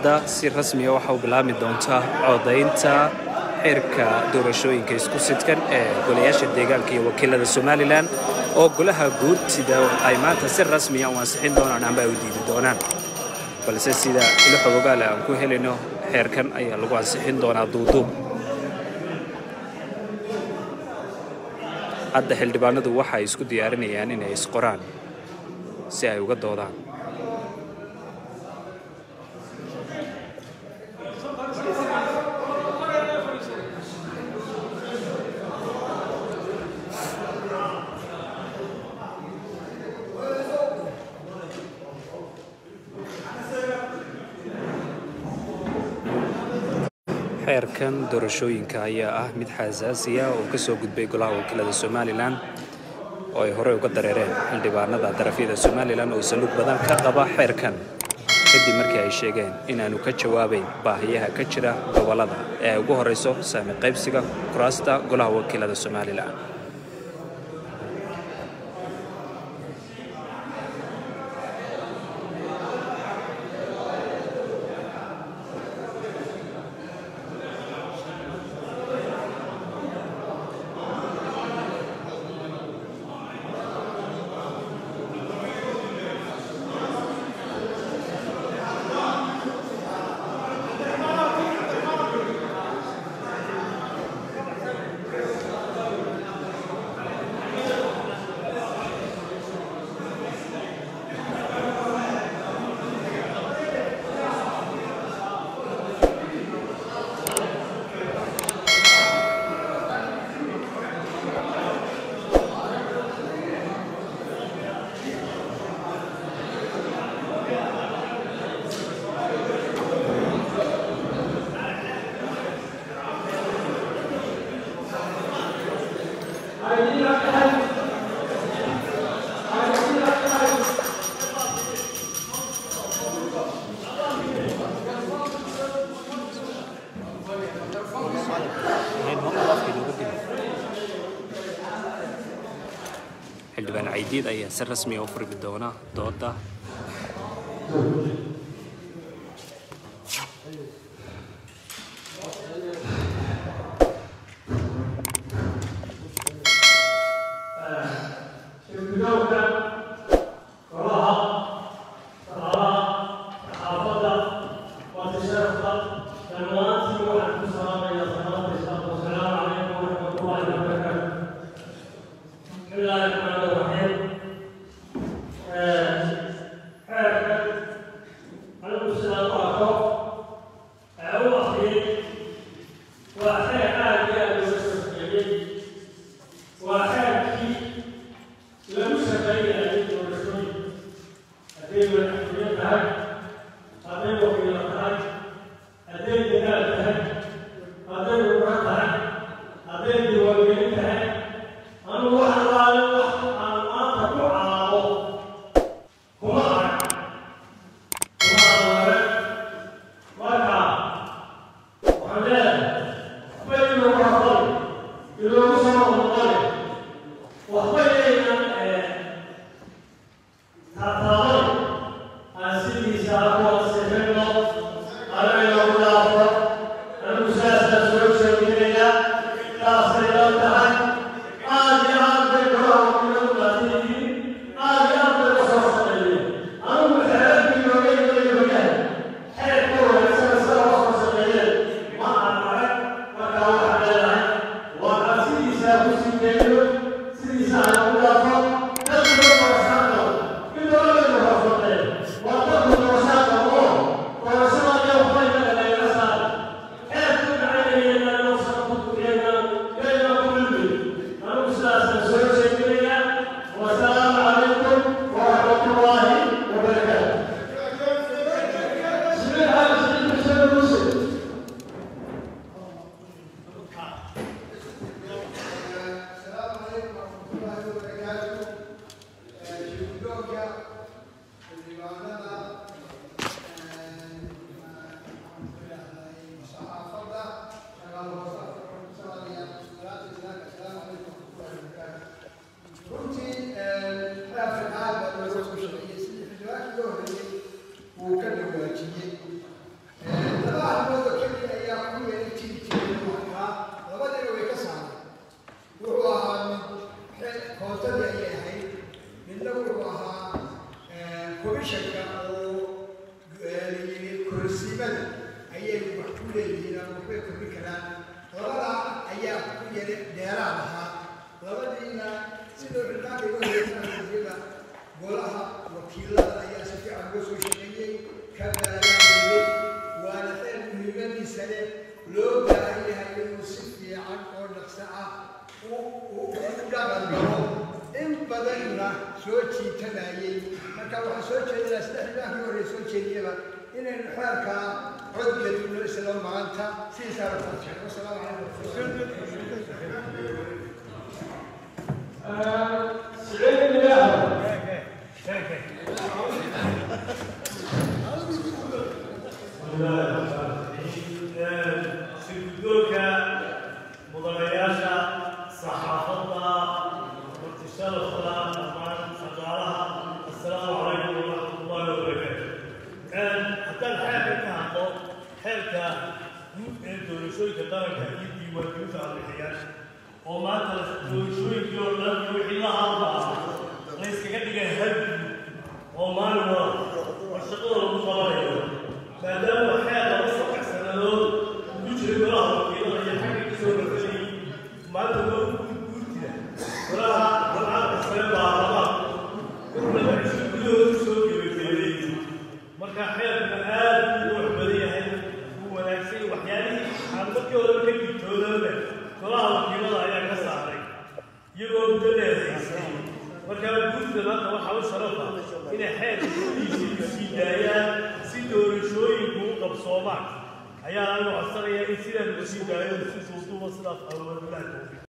hadda si rasmiya waxa uu bilaabmi doontaa codaynta xeerka doorashooyinka isku sidkan ee golayaasha deegaanka iyo wakiilada somalilan oo golaha guurtida ay maanta si rasmiya u ansixin doonaan amba ay u diidi doonaan balse sida ilo xogogaale aan ku helino xeerkan ayaa lagu ansixin doonaa duuduub hadda xildhibaanadu waxa ay isku diyaarinayaan inay isqoraan si ay uga doodaan xeerkan doorashooyinka ayaa ah mid xasaasiya oo ka soo gudbay golaha wakiilada somalilan oo ay horey uga dareereen xildhibaanada darafyada somalilan oo saluug badan ka qaba xeerkan kadib markii ay sheegeen inaanu ka jawaabayn baahiyaha ka jira gobollada ee ay ugu horreyso saami qaybsiga kuraasta golaha wakiilada somalilan xildhibaan caydiid ayaa si rasmiya u furmi doona dooda Thank you. leeyihiin ama waxbay kordhin karaan labadaa ayaa ku yara dheeraad ahaa labadiina sidoo xilkaanka iga horeysanayada golaha wakiilada ayaa si fiican uga soo shaqeeyey ka baalaaniyey waana xeer muhiimadiisa leh loo baahan yahay inuu si fiican oo dhaqso ah u dhaqan galo in badanna soo jiitanayay marka waxaa soo jeedinaa sida xildhibaankii hore soo jeediyaba inaynu xeerkaa cod gelino isla maanta sidiisaa la farshay wasalaamu calaykum sirguddoonka mudanayaasha saxaafadda martisharafka dhammaan shaqaalaha assalaamu calaykum waraxmatullahi wabarakaatu haddaan xeerka ka hadlo xeerka guud ee doorashooyinka qaranka iyo diiwaangelinta arbixiyaasha oo maanta doorashooyinkii oo dhan iyo wixii la hadlaa la yskaga dhigay hal oo maalin wada oo shaqada lagu qabanayo maadaama xeer laba saddex sannadood ugu jira golaha wakiilada iyo xagga ka soo rafanayay maanta loo guurtida golaha golaha sare baarlamaan laba cisho gudahooda soo gebagabeeyey marka xeerka aad u wax badan yahay uu wanaagsan waxyaalihii aan markii horeba ka digtoodaba golaha wakiilada ayaa ka saaray iyagoo muddo dheer haysay markaa guurtida maanta waxaa u sharafa inay xeerka gudihiisa u sii daayaan si doorashooyinku u qabsoomaan ayaa laga codsanayaa in sidaa lagu sii daayo si duuduuba sidaas alwadilaha tawfiiq